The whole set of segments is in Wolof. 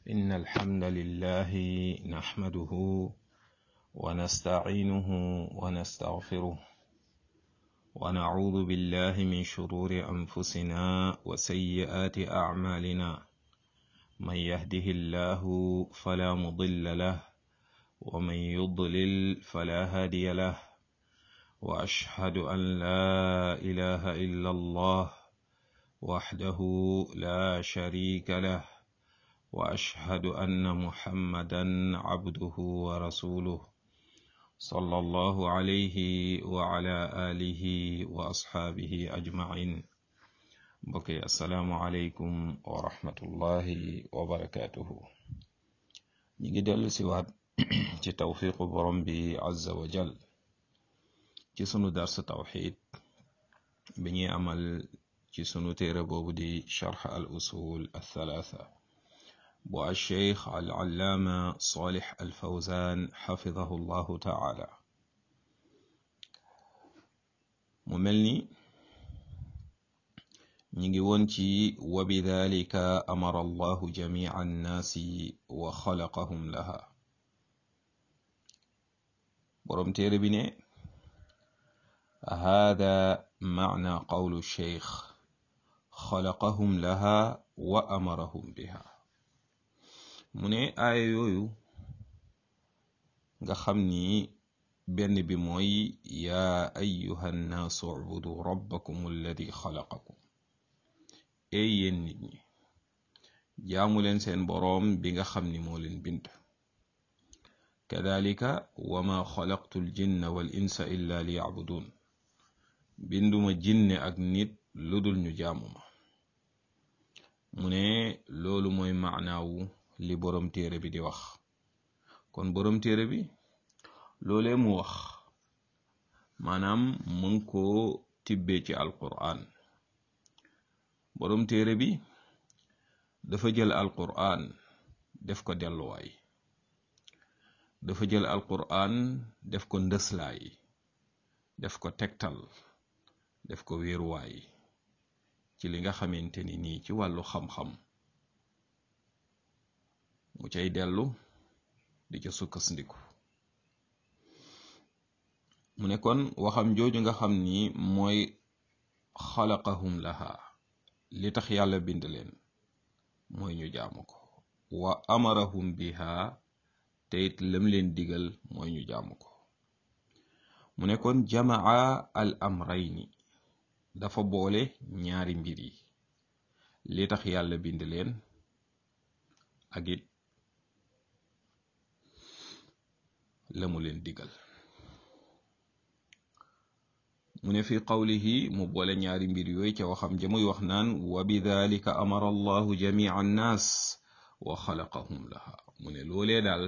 إن الحمد لله نحمده ونستعينه ونستغفره ونعوذ بالله من شرور أنفسنا وسيئات أعمالنا من يهده الله فلا مضل له ومن يضلل فلا هادي له وأشهد أن لا إله إلا الله وحده لا شريك له واشهد ان محمدا عبده ورسوله صلى الله عليه وعلى اله واصحابه اجمعين بقي السلام عليكم ورحمه الله وبركاته نيجي دل سوات ci tawfiqu borom bi azza wa jal ci sunu dars tawxid bi ñuy amal ci sunu téere boobu di charx al usul althalatha bu alcheikh al allaama salih al fawzan xafidahu llahu taala mu mel ni ñi ngi woon ci wa bidalika amara allahu jamica annaasi wa xalaqahum laha boroom téere bi ne hada macna qawlu cheikh xalaqahum laha wa amarahum biha mu ne aaya yooyu nga xam ni benn bi mooy yaa ayuha nnaasu ubudu rabbakum alladi xalaqakum ey yéen nit ñi jaamu leen seen boroom bi nga xam ni moo leen bind kadalika wa ma xalaqtu ljinna wal insa illa li yacbudun binduma jinne ak nit lu dul ñu jaamu ma mu ne loolu mooy maanaawu li boroom téere bi di wax kon boroom téere bi loolee mu wax maanaam mu ngi ko tibbee ci alqur'an boroom téere bi dafa jël alqur'an def ko delluwaay dafa jël alqur'an def ko ndëslaay def ko tegtal def ko wéeruwaay ci li nga xamante ni nii ci wàllu xam-xam mu cay dellu di ca sukkandiku mu ne kon waxam jooju nga xam ni mooy xalaqahum laha li tax yàlla bind leen mooy ñu jaamu ko wa amarahum biha te it lam leen digal mooy ñu jaamu ko mu ne kon jamaa al amrayni dafa boole ñaari mbir yi li tax yàlla bind leen ak it la mu leen digal mu ne fi qawlihi mu boole ñaari mbir yooyu ca waxam ja muy wax naan wa bidalika amara allahu jamia annaas wa xalaqahum laha mu ne loolee daal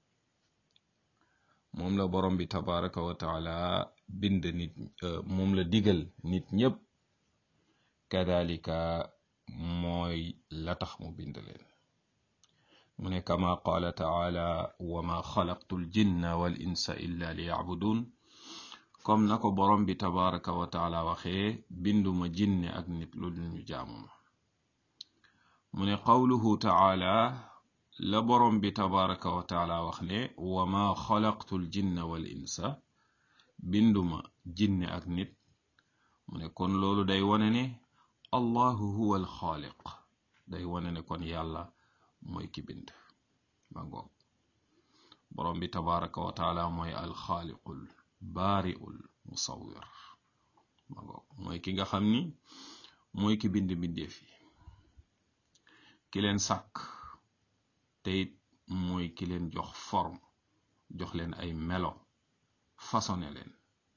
moom la borom bi tabaraka wa taala bind nit moom la digal nit ñépp kadalika mooy la tax mu bind leen mu ne kama qaala taala wa ma xalaqtu l jinna wal insa illa li yacbudun comme na ko borom bi tabaraka wa taala waxee binduma jinne ak nit lu dul ñu jaamuma mu ne qawluhu taala la borom bi tabaraka wa taala wax ne wa ma xalaqtu l jinna wal insa binduma jinne ak nit mu ne kon loolu day wane ne allahu huwa al xaaliq day wane ne kon yàlla mooy ki bind ma ngoog borom bi tabaraka wa taala mooy alxaaliqul baariul musawwir ma ngoog mooy ki nga xam ni mooy ki bind bindeef yi ki leen sàkk te it mooy ki leen jox forme jox leen ay melo façonné leen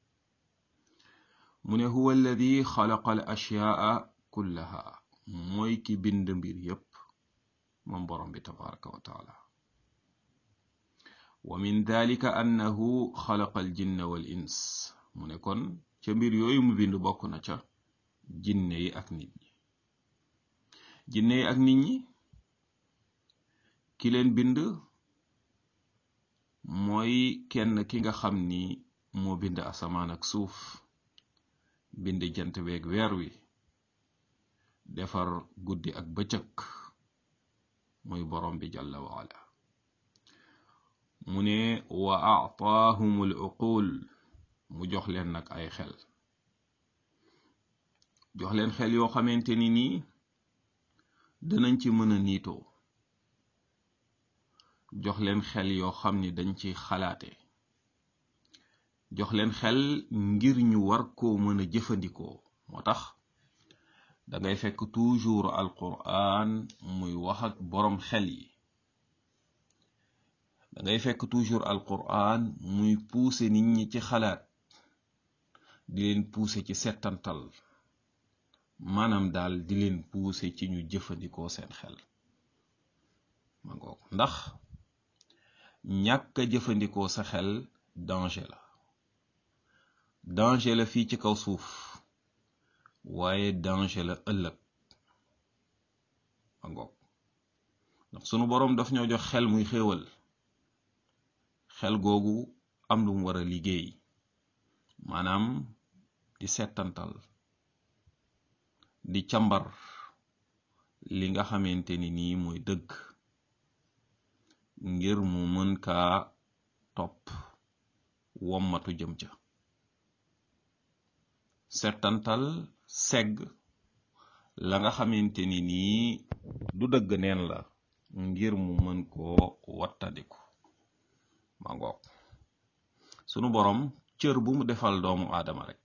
mu ne huwa alladi xalaqa al ashyaa kullaha mooy ki bind mbir yépp moom borom bi tabaraka wa taala wa min dalika annahu xalaqa al jinna wal ins mu ne kon ca mbir yooyu mu bind bokk na ca jinne yi ak nit ñi jinne yi ak nit ñi ki leen bind mooy kenn ki nga xam ni moo bind asamaan ak suuf bind jant beeg weer wi defar guddi ak bëccëg muy borom bi jalla waala mu ne wa aataahum al uqul mu jox leen nag ay xel jox leen xel yoo xamante ni nii danañ ci mën a niitoo jox leen xel yoo xam ni dañ ci xalaate jox leen xel ngir ñu war koo mën a jëfandikoo moo tax da ngay fekk toujours alquran muy wax ak boroom xel yi da ngay fekk toujours alquran muy pousser nit ñi ci xalaat di leen pousser ci settantal maanaam daal di leen pousser ci ñu jëfandikoo seen xel ma ngoog ndax ñàkk a jëfandikoo sa xel danger la danger la fii ci kaw suuf waaye danger la ëllëg ma ngoog ndax sunu boroom daf ñoo jox xel muy xéewal xel googu am lu mu war a liggéey maanaam di settantal di càmbar li nga xamante ni nii mooy dëgg ngir mu mën kaa topp wommatu jëm ca settantal segg la nga xamante ni nii du dëgg neen la ngir mu mën koo wattandiku ma ngoog sunu boroom cër bu mu defal doomu aadama rek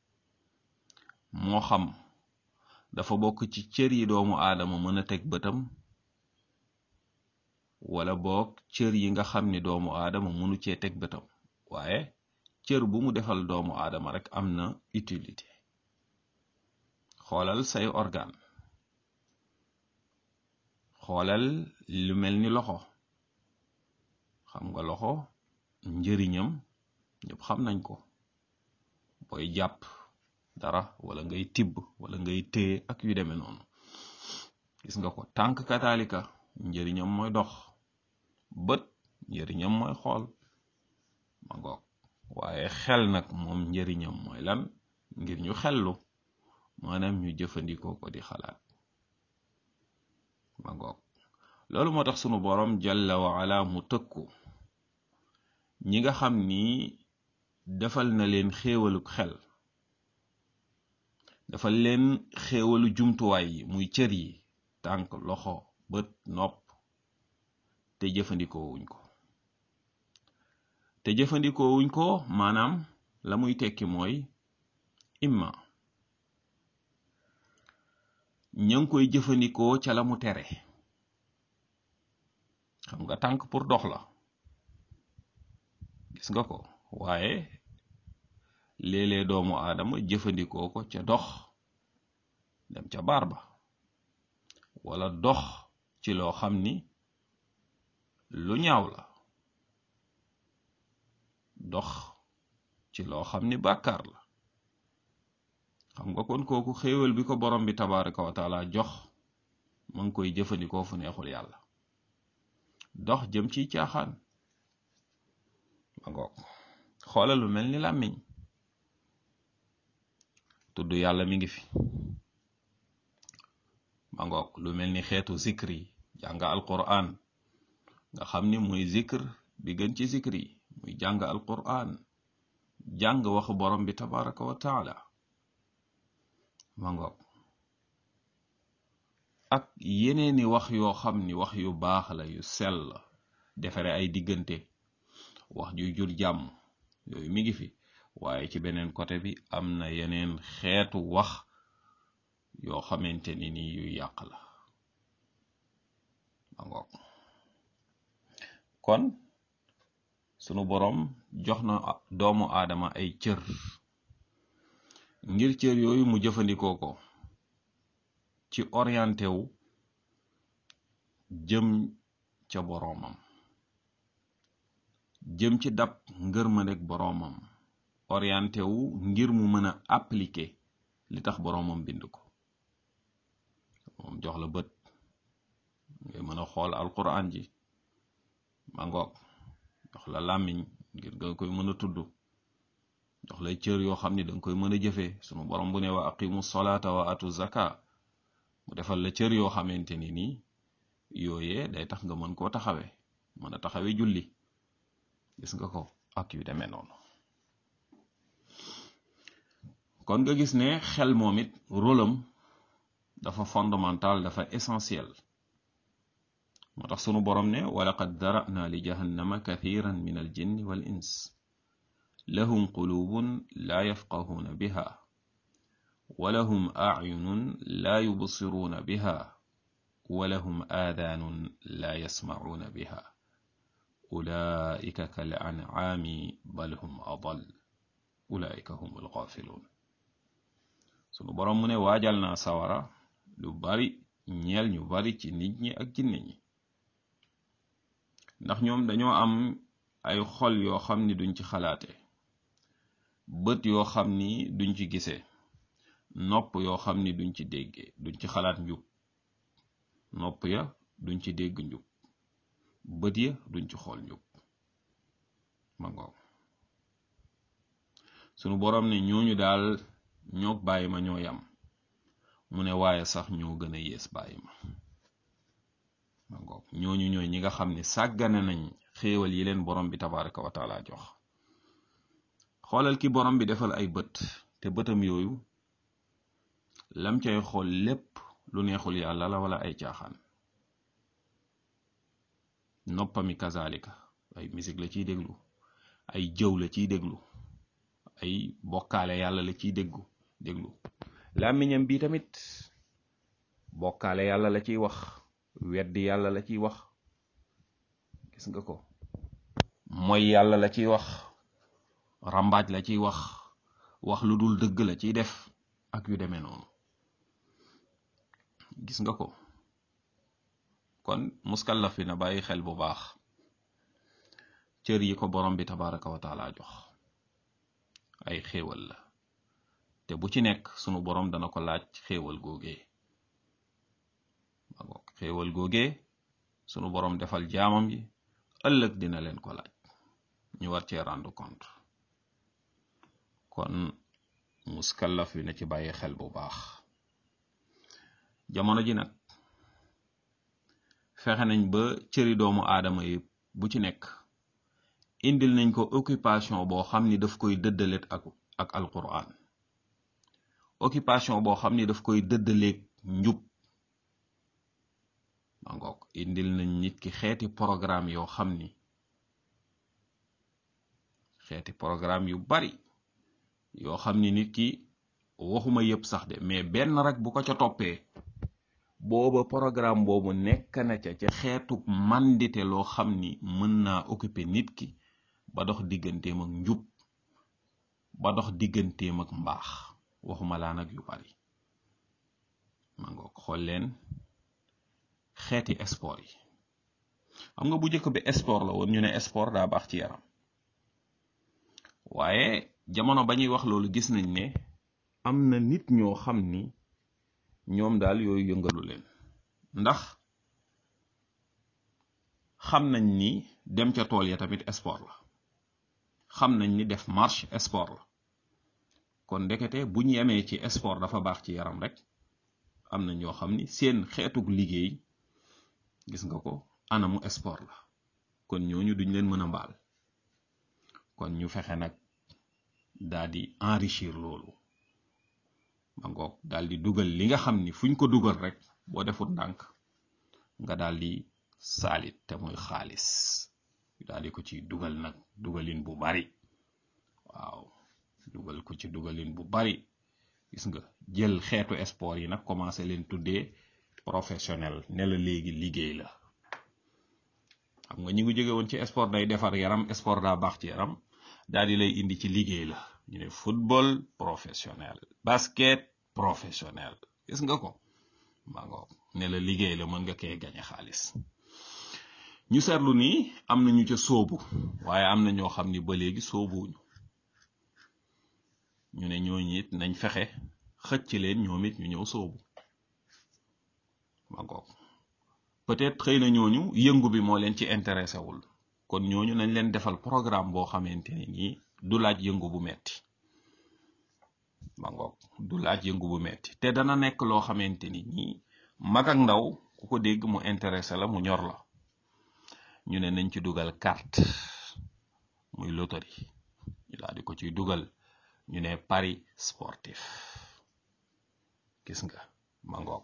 moo xam dafa bokk ci cër yi doomu aadama mën a teg bëtam wala boog cër yi nga xam ni doomu aadama mënu cee teg bëtam waaye cër bu mu defal doomu aadama rek am na utilité xoolal say organe xoolal lu mel ni loxo xam nga loxo njëriñam ñëpp xam nañ ko booy jàpp dara wala ngay tibb wala ngay téye ak yu demee noonu gis nga ko tànk kataalika njëriñam mooy dox bët njëriñam mooy xool ma ngoog waaye xel nag moom njëriñam mooy lan ngir ñu xellu maanaam ñu jëfandikoo ko di xalaat ma ngoog loolu moo tax sunu borom jalla wa ala mu tëkku ñi nga xam ni defal na leen xéewaluk xel defal leen xéewalu jumtuwaay yi muy cër yi tànk loxo bët nopp te jëfandikoo wuñ ko te jëfandikoo wuñ ko maanaam la muy tekki mooy imma ña ngi koy jëfandikoo ca la mu tere xam nga tànk pour dox la gis nga ko waaye léeg-léeg doomu aadama jëfandikoo ko ca dox dem ca baar ba wala dox ci loo xam ni lu ñaaw la dox ci loo xam ni bàkkaar la xam nga kon kooku xéewal bi ko borom bi tabaraka wa taala jox ma ngi koy jëfandikoo fu neexul yàlla dox jëm ci caaxaan ma ngoog xoolal lu mel ni làmmiñ tudd yàlla mi ngi fi ma ngoog lu mel ni xeetu zikr yi jàng alquran nga xam ni muy zikr bi gën ci zikr yi muy jàng alquran jàng waxu borom bi tabaraka wa taala ma ngoog ak yeneeni wax yoo xam ni wax yu baax la yu sell defare ay diggante wax ju jur jàmm yooyu mi ngi fi waaye ci beneen côté bi am na yeneen xeetu wax yoo xamante ni ni yu yàq la ma ngoog kon sunu boroom jox na doomu aadama ay cër ngir cër yooyu mu jëfandikoo ko ci orienté wu jëm ca boroomam jëm ci dab ngërmandeg boroomam orienté wu ngir mu mën a appliquer li tax boroomam bind ko moom jox la bët ngay mën a xool alquran ji ma ngoog jox la làmmiñ ngir nga koy mën a tudd jox lay cër yoo xam ni danga koy mën a jëfee sunu borom bu ne wa aqimu solata wa atu zaka mu defal la cër yoo xamante ni nii yooyee day tax nga mën koo taxawe mën a taxawe julli gis nga ko ak yu demee noonu kon nga gis ne xel moom it rôlam dafa fondamental dafa essentiel moo tax sunu borom ne walaqad dara'na li jahannama kathiran min al jinni wal ins lahum qulubun la yafqahuna biha wa lahum a'yunun la yubsiruna biha wa lahum aadaanun la yasma'una biha ulaika kal an'aami bal hum adal ulaika humul ghaafilun sunu borom mu ne waajal naa sawara lu bari ñeel ñu bari ci nit ñi ak jinne ñi ndax ñoom dañoo am ay xol yoo xam ni duñ ci xalaate bët yoo xam ni duñ ci gisee nopp yoo xam ni duñ ci déggee duñ ci xalaat njub nopp ya duñ ci dégg njub bët ya duñ ci xool njub ma ngoog sunu boroom ne ñooñu daal ñoog bàyyi ma ñoo yam mu ne waaye sax ñoo gën a yées bàyyi ma ma ngoog ñooñu ñooy ñi nga xam ne sàggane nañ xéewal yi leen borom bi tabaraka wa taala jox xoolal ki borom bi defal ay bët te bëtam yooyu lam cay xool lépp lu neexul yàlla la wala ay caaxaan noppami kazalika ay musique la ciy déglu ay jëw la ciy déglu ay bokkaale yàlla la ciy déggu déglu làmmiñam bi tamit bokkaale yàlla la ciy wax weddi yàlla la ciy wax gis nga ko mooy yàlla la ciy wax rambaaj la ciy wax wax lu dul dëgg la ciy def ak yu demee noonu gis nga ko kon muskallaf bi na bàyyi xel bu baax cër yi ko borom bi tabaraka wa taala jox ay xéewal la te bu ci nekk sunu borom dana ko laaj xéewal googee ma ngoog xéewal googee sunu borom defal jaamam yi ëllëg dina leen ko laaj ñu war cee rendre compte kon muskallaf bi na ci bàyyi xel bu baax jamono ji nag fexe nañ ba cëri doomu aadama yi bu ci nekk indil nañ ko occupation boo xam ni daf koy dëddaleet ak ak alquran occupation boo xam ni daf koy dëddaleeg njub ma ngoog indil nañ nit ki xeeti programme yoo xam ni xeeti programme yu bari yoo xam ni nit ki waxuma yëpp sax de mais benn rek bu ko ca toppee booba programme boobu nekk na ca ca xeetu mandite loo xam ni mën naa occuper nit ki ba dox digganteem ak njub ba dox digganteem ak mbaax waxuma laa nag yu bari ma ngoog xool leen xeeti sport yi xam nga bu njëkk bi sport la woon ñu ne sport daa baax ci yaram waaye jamono ba ñuy wax loolu gis nañ ne am na nit ñoo xam ni ñoom daal yooyu yëngalu leen ndax xam nañ ni dem ca tool ya tamit sport la xam nañ ni def marche sport la kon ndekete bu ñu yemee ci sport dafa baax ci yaram rek am na ñoo xam ni seen xeetug liggéey gis nga ko anamu sport la kon ñooñu duñ leen mën a mbaal kon ñu fexe nag daal di enrichir loolu ma ngoog daal di dugal li nga xam ni fuñ ko dugal rek boo defut ndànk nga daal di saalit te muy xaalis daal di ko ci dugal nag dugalin bu bari waaw dugal ko ci dugalin bu bari gis nga jël xeetu sport yi nag commencé leen tuddee professionnel ne la léegi liggéey la xam nga ñi ngi jóge woon ci sport day defar yaram sport daa baax ci yaram daal di lay indi ci liggéey la ñu ne football professionnel basket professionnel gis nga ko maa ngoog ne la liggéey la mën nga koy gañe xaalis ñu seetlu ni am na ñu ca sóobu waaye am na ñoo xam ni ba léegi sóobuwuñu ñu ne ñooñu it nañ fexe xëcc leen ñoom it ñu ñëw sóobu ma ngoog peut-être xëy na ñooñu yëngu bi moo leen ci intéressé wul kon ñooñu nañ leen defal programme boo xamante ne nii du laaj yëngu bu metti ma ngoog du laaj yëngu bu metti te dana nekk loo xamante ni nii mag ak ndaw ku ko dégg mu intéressé la mu ñor la ñu ne nañ ci dugal carte muy loterie ñu daal di ko ciy dugal ñu ne pari sportif gis nga ma ngoog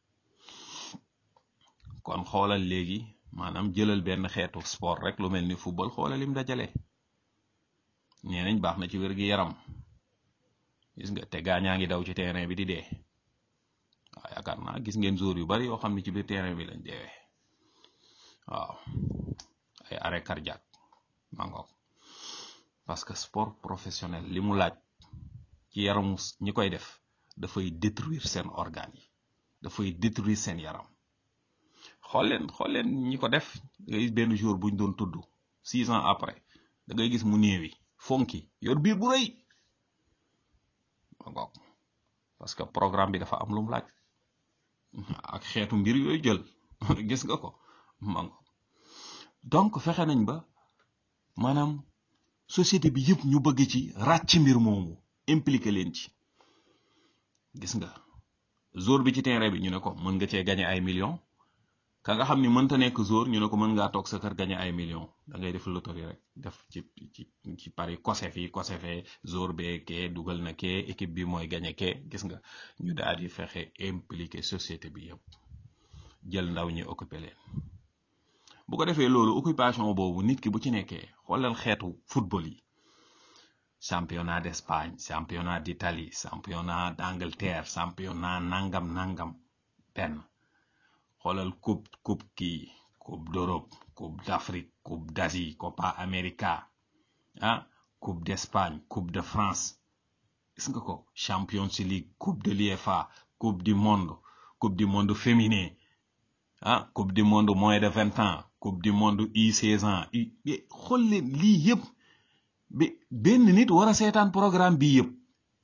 kon xoolal léegi maanaam jëlal benn xeetu sport rek lu mel ni football xoolal lim dajale nee nañ baax na ci wér gi yaram gis nga te gaañaa ngi daw ci terrain bi di dee waaw yaakaar naa gis ngeen joueur yu bari yoo xam ne ci biir terrain bi lañ deewee waaw ay arrêt cardiaque ma ngoog parce que sport professionnel li mu laaj ci yaramu ñi koy def dafay détruire seen organes yi dafay détruire seen yaram xool leen xool leen ñi ko def da ngay gis benn jour buñ doon tudd six ans après da ngay gis mu néewi fonki yor biir bu rëy ma ngoog parce que programme bi dafa am lu mu laaj ak xeetu mbir yooyu jël gis nga ko ma ngoog donc fexe nañ ba maanaam société bi yëpp ñu bëgg ci ràcc mbir moomu impliqué leen ci gis nga jour bi ci terrain bi ñu ne ko mën nga cee gagné ay millions ka nga xam ni mënta nekk jour ñu ne ko mën ngaa toog sa kër gagné ay millions da ngay def loterie rek def ci ci ci pari kose fii kose fee jour bee kee dugal na kee équipe bi mooy gagné kee gis nga ñu daal di fexe impliqué société bi yëpp jël ndaw ñi occupé leen bu ko defee loolu occupation boobu nit ki bu ci nekkee xoolal xeetu football yi championnat d'Espagne championnat d'Italie championnat d'Angleterre championnat nangam nangam benn xoolal coupe coupe kii coupe d'Europe coupe d'Afrique coupe d'Asie Copa América ah coupe d'Espagne coupe de France gis nga ko Champions League coupe de l'UEFA coupe du monde coupe du monde féminin ah coupe du monde moins de vingt ans coupe du monde U16 ans xool leen lii yëpp bi benn nit war a seetaan programme bii yëpp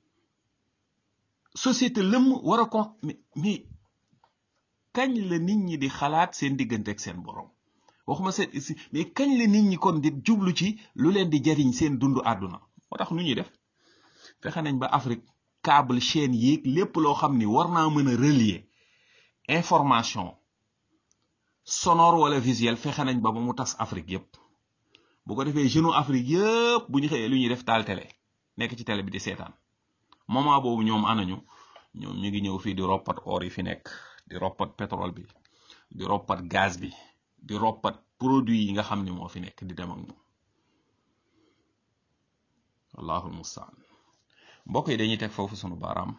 société lëmm war a ko mais kañ la nit ñi di xalaat seen diggante ak seen borom waxuma seen mais kañ la nit ñi kon di jublu ci lu leen di jariñ seen dundu àdduna moo tax nu ñuy def fexe nañ ba Afrique câble chaîne yéeg lépp loo xam ni war naa mën a relier information sonore wala visuel fexe nañ ba ba mu tas Afrique yépp bu ko defee jeune Afrique yëpp bu ñu xëyee lu ñuy def taal télé nekk ci télé bi di seetaan moment boobu ñoom anañu ñoom ñu ngi ñëw fii di roppat or yi fi nekk di roppat pétrole bi di roppat gaz bi di roppat produit yi nga xam ni moo fi nekk di dem ak moom allahul mustaan mbokk yi dañuy teg foofu sunu baaraam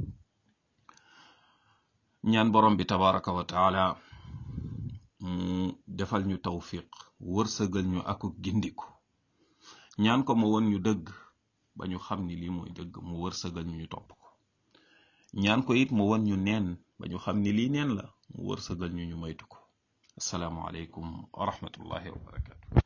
ñaan borom bi tabaraka wa taala mu defal ñu tawfiq wërsëgal ñu ak gindiku ñaan ko mu won ñu dëgg ba ñu xam ni lii mooy dëgg mu wërsëgal ñu ñu topp ko ñaan ko it mu won ñu neen ba ñu xam ni lii neen la mu wërsëgal ñu ñu moytu ko assalaamu aleykum wa rahmatullahi wa barakatu